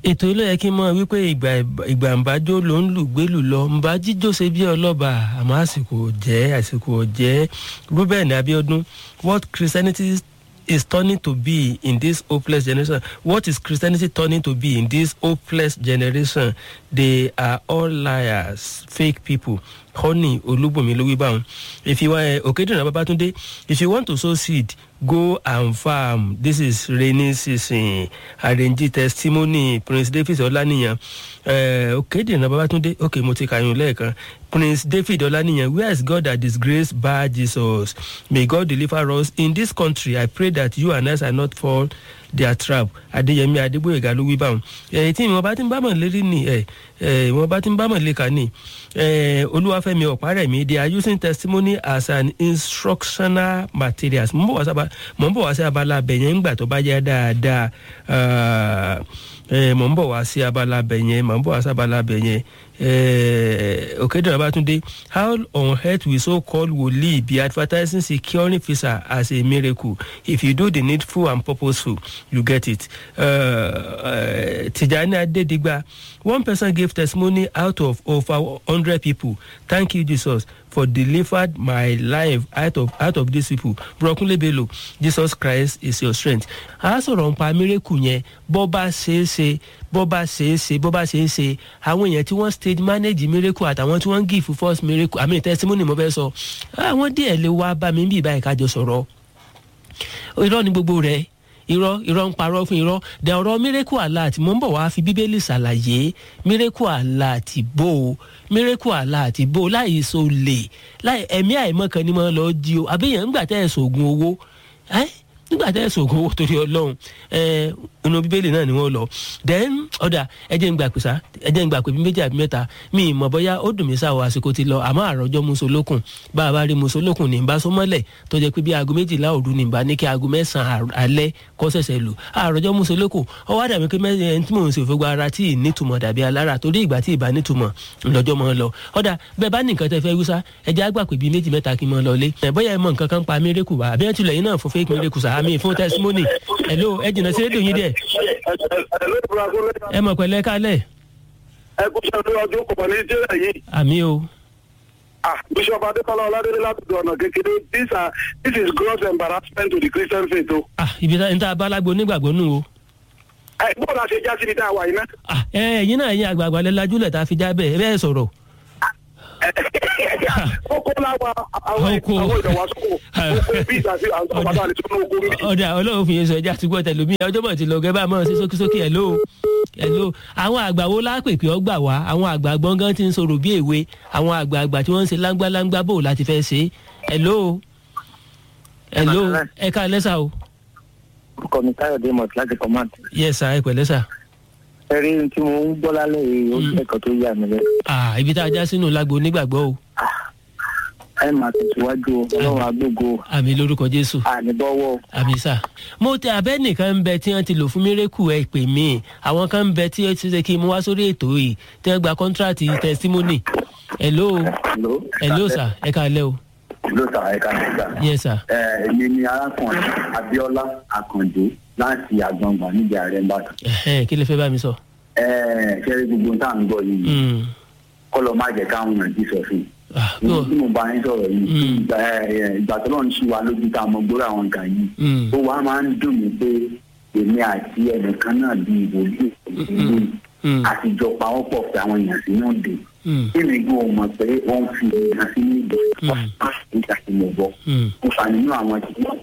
ètò ilé yẹ kí n mọ wípé ìgbà ìgbà ǹbájó ló ń lù gbélù lọ ǹbá jíjó ṣe bí ọlọ́ba àmọ́ àsìkò jẹ́ àsìkò jẹ́ ruben abiodun what christianity is turning to be in this hopeless generation what is christianity turning to be in this hopeless generation they are all liars fake people honey olúbùnmi ló wí báwọn if you wan okedina babatunde if you want to sow seed go and farm this is rainy season arrange testimony prince david ọlánìyàn uh, okedina babatunde ok mo ti kàyún lẹ́ẹ̀kan prince david ọlánìyàn where is god that disgrace bar jesus may god deliver us in this country i pray that you and us are not fall their trap adéyẹmí adégbòyèga ló wí báwọn ẹ tí ìwọ̀n bá ti ń bámọ̀ lérí ni ẹ ìwọ̀n bá ti ń bámọ̀ léka ni olúwàfẹ́mi ọ̀párẹ̀mí they are using testimony as an instructional materials mo ń bọ̀ wá sí abala abẹ̀yẹn ńgbà tó bá yẹ dáadáa mọ̀ ń bọ̀ wá sí abala abẹ̀yẹn mọ̀ ń bọ̀ wá sí abala abẹ̀yẹn òkèdèrè babatunde how on earth will so called wòlíì be advertising securing visa as a miracle if you do the needful and purposeful you get it uh, uh, tijani adedigba one person gave testimony out of over hundred people thank you jesus for delivered my life out of out of these people brokunle bello jesus christ is your strength a sọ̀rọ̀ nípa miracle yẹn bọ́ bá ṣe é ṣe bọ́ bá ṣe é ṣe bọ́ bá ṣe é ṣe àwọn èèyàn tí wọ́n stage manage miracle àtàwọn tí wọ́n give first miracle àmì testimony mo fẹ́ sọ àwọn díẹ̀ lè wá bá mi bí ìbáyìí kájọ sọ̀rọ̀ irọ́ ni gbogbo rẹ̀ irọ́ irọ́ ń parọ́ fún irọ́ dẹ̀ ọ̀rọ̀ miracle alert mo ń bọ̀ wá fi bíbélì ṣàlàyé miracle alert bò ó miracle alert bò ó láì so lè láì ẹ̀mí àìmọ́ kan ni mo lọ jí o àbẹ̀yẹn ńgbà tẹ́ ẹ̀ sògùn owó ẹ́ nígbà tẹ́ ẹ̀ sògùn owó torí ọlọ́run ẹ̀ inú bíbélì náà ni wọ́n lọ then ọ̀dà ẹ̀jẹ̀ ń gbà pé sá ẹ̀jẹ̀ ń gbà pé bí méjì àbí mẹ́ta mi ì mọ̀ bóyá ó dùn mí sáwọ́ àsìkò ti lọ àmọ́ àròjọ́ musolókun bá a bá rí musolókun ní bá sọmọ́lẹ̀ tó jẹ́ pé bí aago méjìlá òru ní bá ní kí aago mẹ́sàn-án alẹ́ kọ́ sẹ̀sẹ̀ lù àròjọ́ musolókun ọwọ́ àdàbí pé ẹni tí mò ń ṣe òfin gba ara tí ì nítumọ̀ dàbí alára torí ìgbà tí ì bá nítumọ̀ lọ́jọ́ mọ́ lọ ọ̀dà bẹ́ẹ̀ bá ní nǹkan tẹ́ fẹ́ wíṣá ẹ̀jẹ̀ àgbà pé bíi méjì mẹ́ta kí n mọ́ lọ lé bóyá ẹ mọ nǹkan kan pa mírèkù wá àbí ẹ̀ tilẹ̀ yín náà fún fake mírèkù sàámi fún testimony hello ẹ jìnnà sí rédíò yín díẹ̀ ẹ mọ̀ pẹ̀lẹ́ kálẹ̀. ẹ kú sọ pé ọdún kò ní jẹ́rẹ̀ yìí. àmì o. ah bishop adekola ọládélé látọ̀dọ̀ ọ̀nà kékeré this are this is gross embarrassment to the christian faith o. ah ibi tá n ta abálágbó onígbàgbọ́ nù o. ẹ bó la ṣe já síbi tá a wà yìí ná. ah ẹ ẹyin náà ẹyin àgbààgbà lẹ lajúlẹ̀ tá a fi já bẹ́ẹ̀ ẹ bẹ́ẹ̀ sọ̀rọ̀. kókó láwa àwọn àwọn ìdọ̀wásókò kókó bí ìdásí àwọn àgbàdo àlejò ní oko mi. ọ̀dà ọlọ́run fi yẹn sọ ẹja àtúgbọ̀ tẹ̀lómi ọjọ́ mọ̀ ti lọ gẹ́gẹ́ bá mọ̀ sí sókísókí ẹ̀ ló hello àwọn àgbà wo lápèpè ọgbà wá àwọn àgbà gbọ̀ngàn ti ń sọ̀rọ̀ bí èwe àwọn àgbààgbà tí wọ́n ń ṣe láńgbáláńgbá bò láti fẹ́ ṣe hello hello ẹ ká lẹ́sà o. orúkọ mi káyọ̀dé mọ̀tí láti command. yes sir ẹ pẹ̀lẹ́ sà. ẹ rí tí mo ń gbọ́ lálẹ́ yìí ó jẹ́ ẹ̀kọ́ tó yà mí lẹ́nu. ah ibi tá a já sínú lágbo onígbàgbọ́ o. ẹ máa tẹ̀síwájú o ọlọ́run agbógo o àmì lórúkọ jésù àníbọ́wọ́ o. àmì sà mo tẹ abẹ́ nìkan ń bẹ tí wọ́n ti lò fún mírèkù ẹ pè mí àwọn kan ń bẹ tí ó ti ṣe kí n mú wá sórí ètò yìí tí wọ́n gba kọ́ńtíráàtì testimony hello hello. hello sà ẹ káalẹ́ o ló sà ẹ̀ka nígbà. yes sir ẹ èmi ni arákùnrin abiola akande láti àgbọǹgbà níbi ààrẹ ìbàdàn. ẹ̀hẹ́n, kí lè fẹ́ bá mi sọ. ẹ ṣẹ́rí gbogbo tá à ń gbọ́ yìí Mm. kọ́lọ́ má jẹ́ káwọn èèyàn jí sọ fún un. Ah, ní no. tí mo bá yín sọ̀rọ̀ yìí Mm. ìgbà ẹ, ìgbà tó lọ́n ṣí wa lójú tá a mọ gbórí àwọn nǹkan yìí Mm. ó wá máa ń dùn mí pé èmi àti ẹnìkan náà di ìwòlíì ìlú Mm. àtijọ́ pawọ́pọ̀ pé àwọn èèyàn sínú ìdè Mm. kí mi gbọ́ mọ̀ pé wọ́n fi èèyàn sínú ìdè Mm. nígbà tí mo gbọ́ Mm. mo fà nínú àwọn tí wọ́n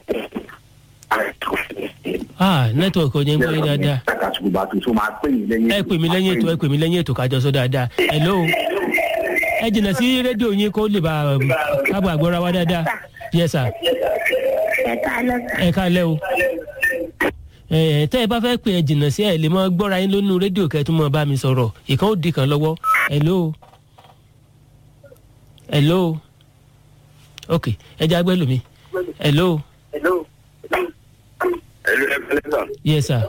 ah network ò yẹn gbọ́ yín dáadáa Takasuku bá tuntun máa pè mí lẹ́yìn ẹ pè mí lẹ́yìn ètò ẹ pè mí lẹ́yìn ètò kájọ sọ dáadáa hello ẹ jìnnà sí rédíò yín kó lè bá um, kábọ̀ àgbọ̀ra wa dáadáa yes sir ẹ káalẹ́ o ẹ tẹ́ ẹ bá fẹ́ pè ẹ jìnnà sí ẹ lè mọ gbọ́ra yín lónú rédíò kẹ́tù mọ́ bá mi sọ̀rọ̀ ìkan ó di kan lọ́wọ́ hello hello ok ẹ jẹ́ agbẹ́ lómi hello ẹ̀lú ẹ̀fẹ̀lẹ́ sà. yes sir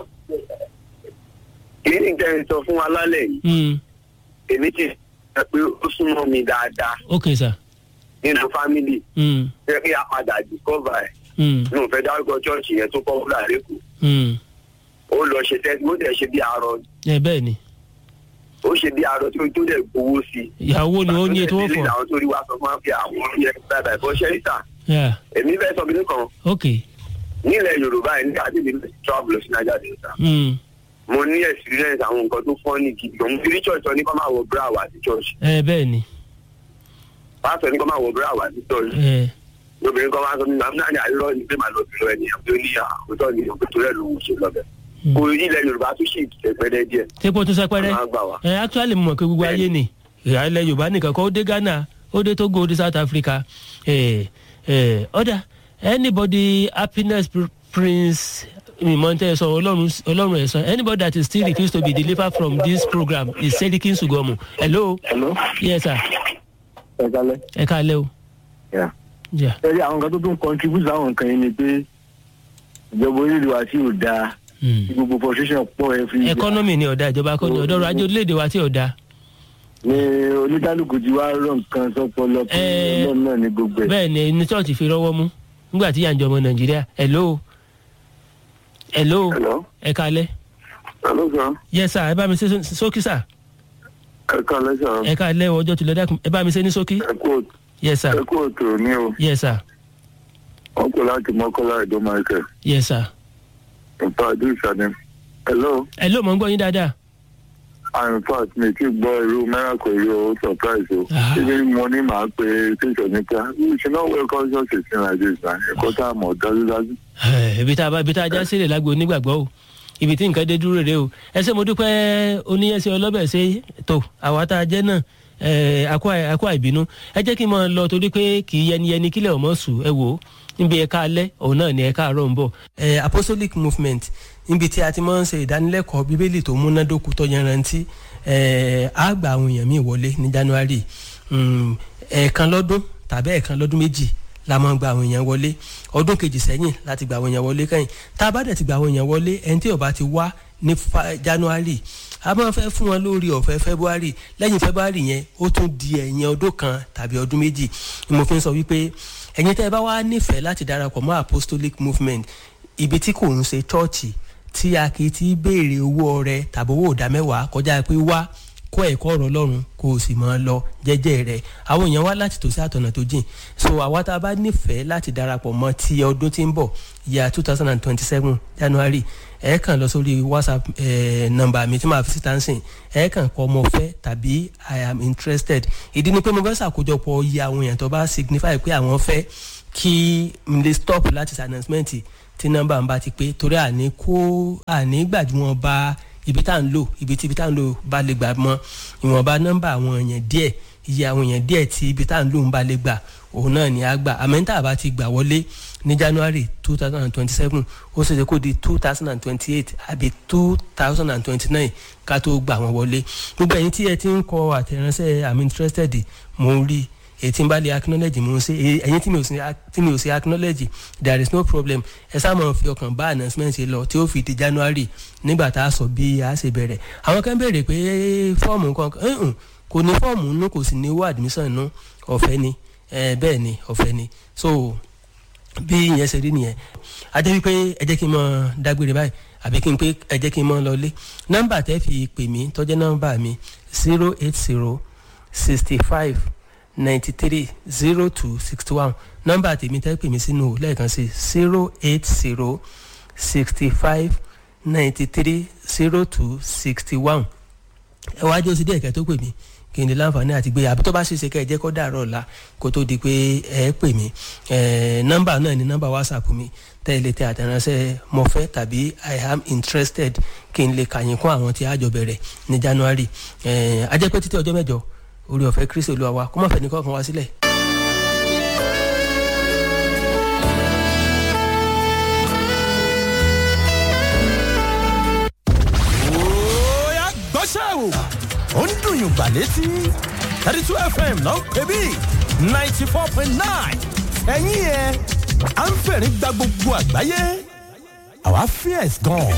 kí ni nǹkan ẹ̀ sọ fún wa lálẹ́ yìí mm. èmi ti sọ pé ó súnmọ́ mi dáadáa ok sir nínú fámìlì mm. jẹ́ kí a padà discover ẹ̀ Mm. ní òun fẹ́ dárúkọ chọ́ọ̀chì yẹn tó popular lẹ́kọ̀ọ́ Mm. ó lọ ṣe tẹ́sí ó dẹ̀ ṣe bí arọ ẹ bẹ́ẹ̀ ni ó ṣe bí arọ tó tó dẹ̀ gbowó sí i. ìyàwó ni ó ní ètò Pàtó ọ̀fọ̀ dẹ̀ àwọn tó rí wa sọ fún wa pé àwọn yẹ bàbá ìbọn ṣẹ́ríta Yeah, èmi fẹ́ sọ bíi kan ok nílẹ̀ yorùbá yìí nígbà tí mi travel sí naija delta Mm, mo ní experience àwọn nǹkan tó fọ́ ní gidi gan mo fi rí church sọ ní kọ́ máa wọ bra wá sí church ẹ bẹ́ẹ̀ ni pásítọ̀ ní kọ́ máa wọ bra wá sí church ẹ lóbìnrin kan máa sọ nínú àmì náà àìrọ́ ni pé màá lọ sí lọ ẹnìyàn tó ní àkótọ́ ni òkè tó rẹ̀ ló ń ṣe lọ́bẹ̀ Mm. kò ilẹ̀ yorùbá tún ṣì tẹ̀pẹ́rẹ́ díẹ̀ tepo tún sẹpẹrẹ máa gbà wá. ẹ actually mo mọ̀ pé gbogbo ayé ni ìhà ilẹ̀ yorùbá nìkan kọ́ ó dé ghana ó dé togo ó dé south africa ẹ ẹ ọ̀dà anybody happiness pr- prince ìmọ̀ntẹ́ sọ ọlọ́run ọlọ́run ẹ̀ sọ anybody that is still refused to be delivered from this program is serikin sugomu hello hello yes sir ẹ kálẹ̀. ẹ káalẹ́ o Yeah. yeah. ẹ rí àwọn nǹkan tó tún contribute sáwọn nǹkan yìí ni pé ìjọba orílẹ̀ wa tí ò dáa Mm. tí gbogbo frustration pọ̀ ẹ fi economy ni ọ̀dà ìjọba kọ́ ni ọ̀dọ́ ọrọ̀ ajé orílẹ̀-èdè wa tí ọ̀dà ní oníkálukú ti wá rọ nǹkan sọpọlọ pé Ẹ- ọlọ́run náà ní gbogbo ẹ̀. bẹ́ẹ̀ ni ní church fi rọ́wọ́ mú nígbà tí yànjọ ọmọ nàìjíríà hello hello hello ẹ káalẹ́ hello sir yes sir ẹ bá mi ṣe só- sókí sir ẹ kálẹ́ sir ẹ káalẹ́ ọjọ́ tilẹ̀ dákun ẹ bá mi ṣe ní sókí ẹ kú yes sir ẹ kú òtò ní o yes sir wọn kò láti mọ́kọ́lá ẹ̀dọ́ michael yes sir in fact this is an hello hello mo ń gbọ́ yín dáadáa and in fact mi ti gbọ́ irú miracle yìí o surprise o Ah. ṣé mo ní màá pe tẹsán nípa we should not welcome such a thing like this na ẹ̀kọ́ tá a mọ̀ dájúdájú. Eh, ibi tá a bá ibi tá a já sílẹ̀ lágbo onígbàgbọ́ o ibi tí nǹkan dé dúró rèé o ẹ ṣé mo dúpẹ́ oníyẹ̀sẹ̀ ọlọ́bẹ̀ ṣe tó àwa tá a jẹ́ náà eh, akọ akọ àìbínú ẹ jẹ́ kí n máa lọ torí pé kì í yẹni yẹni kílẹ̀ ọmọ sùn ẹ wò ó níbi ẹ̀ka alẹ́ òun náà ni ẹ̀ka àárọ̀ ń bọ̀. Eh, apostolic movement níbi tí a ti máa ń ṣe ìdánilẹ́kọ̀ọ́ bíbélì tó múnádóko tó yanrantí eh, á gba àwọn èèyàn míì wọlé ní january Mm, ẹ̀ẹ̀kan lọ́dún tàbí ẹ̀ẹ̀kan lọ́dún méjì la máa ń gba àwọn èèyàn wọlé ọdún kejì sẹ́yìn láti gba àwọn èèyàn wọlé kẹ́yìn tá a bá dẹ̀ ti gba àwọn èèyàn wọlé ẹni tí ó bá ti wá ní fa- january a máa fẹ́ fún wọn lórí ọ̀fẹ́ february lẹ́yìn february yẹn ó tún di ẹ̀yìn ọdún kan tàbí ọdún méjì ni mo fi ń sọ wípé ẹ̀yin tẹ́ ẹ bá wá nífẹ̀ẹ́ láti darapọ̀ mọ́ apostolic movement ibi tí kò ń ṣe chọ́ọ̀chì tí a kì í ti béèrè owó ọrẹ tàbí owó ìdá mẹ́wàá kọjá pé wá kọ́ ẹ̀kọ́ ọ̀rọ̀ ọlọ́run kó o sì máa lọ jẹ́jẹ́ rẹ̀ àwọn èèyàn wá láti tòsí àtọ̀nà tó jìn so àwa tá a bá nífẹ̀ẹ́ láti darapọ̀ mọ́ ti ọdún tí ń bọ̀ ya two thousand and twenty-seven january ẹ kàn lọ sórí whatsapp eh, nọ́mbà mi tí màá fi síta ń sìn ẹ kàn kọ ọmọ fẹ́ tàbí i am interested ìdí ni pé mo fẹ́ ṣàkójọpọ̀ iye àwọn èèyàn tó bá signify pé àwọn fẹ́ kí n lè stop láti ṣe announcement tí nọ́mbà ń bá ti pé torí àní kó àní gbàdúrà bá ibi tá à ń lò ibi tí ibi tá à ń lò bá lè gbà mọ ìwọ̀nba nọ́mbà àwọn èèyàn díẹ̀ iye àwọn èèyàn díẹ̀ tí ibi tá à ń lò ń bá lè gbà òun náà ni a gbà àmẹ́ńtà bá ti gbà wọlé ní january two thousand and twenty-seven ó ṣe é ṣe kó di two thousand and twenty-eight àbí two thousand and twenty-nine ká tó gbà wọ́n wọlé gbogbo ẹ̀yin tí ẹ ti ń kọ àtẹ̀ránṣẹ́ i'm interested mo ń rí èyí tí n bá lè acknowledge mo ń ṣe ẹ̀yin tí mi ò sí tí mi ò sí acknowledge there is no problem ẹ sáà máa fi ọkàn bá announcement ṣe lọ tí ó fi di january nígbà tá a sọ bí a ṣe bẹ̀rẹ̀ àwọn kan béèrè pé fọ́ọ̀mù kan ẹ̀hún kò ní fọ́ọ̀mù nínú kò sì ní owó admission nínú ọ̀fẹ́ ni eh, bẹ́ẹ̀ ni ọ̀fẹ́ ni so bí ìyẹn ṣe rí nìyẹn a jẹ́ wípé ẹ jẹ́ kí n mọ dágbére báyìí àbí kí n pé ẹ jẹ́ kí n mọ lọlé nọ́mbà tẹ́ fi pè mí tọ́jẹ́ nọ́mbà mi zero eight zero sixty five ninety three zero two sixty one nọ́mbà tèmi tẹ́ pè mí sínú lẹ́ẹ̀kan sí zero eight zero sixty five ninety three zero two sixty one ẹ wá jẹ́ oṣù díẹ̀ kẹ́ tó pè mí kí n lè láǹfààní àti gbé àbí tó bá ṣeéṣe kẹ́ ẹ jẹ́ kó dàrọ̀ ọ̀la kó tó di pé ẹ pè mí nọ́mbà náà ni nọ́mbà whatsapp mi tẹ́ ẹ lè tẹ àtẹ̀ránṣẹ́ mo fẹ́ tàbí i am interested kí n lè kàyìn kún àwọn tí a jọ bẹ̀rẹ̀ ní january a jẹ́ pé títí ọjọ́ mẹ́jọ orí ọ̀fẹ́ kristi olúwa wa kó má fẹ́ ní kọ́kàn wá sílẹ̀. Oya gbọ́ṣẹ́ o. Ó ń dùn yùn gbà létí. thirty two FM ló ń pè bí ninety four point nine. Ẹ̀yin yẹn, à ń fẹ̀rín gba gbogbo àgbáyé. Àwa fierce gan.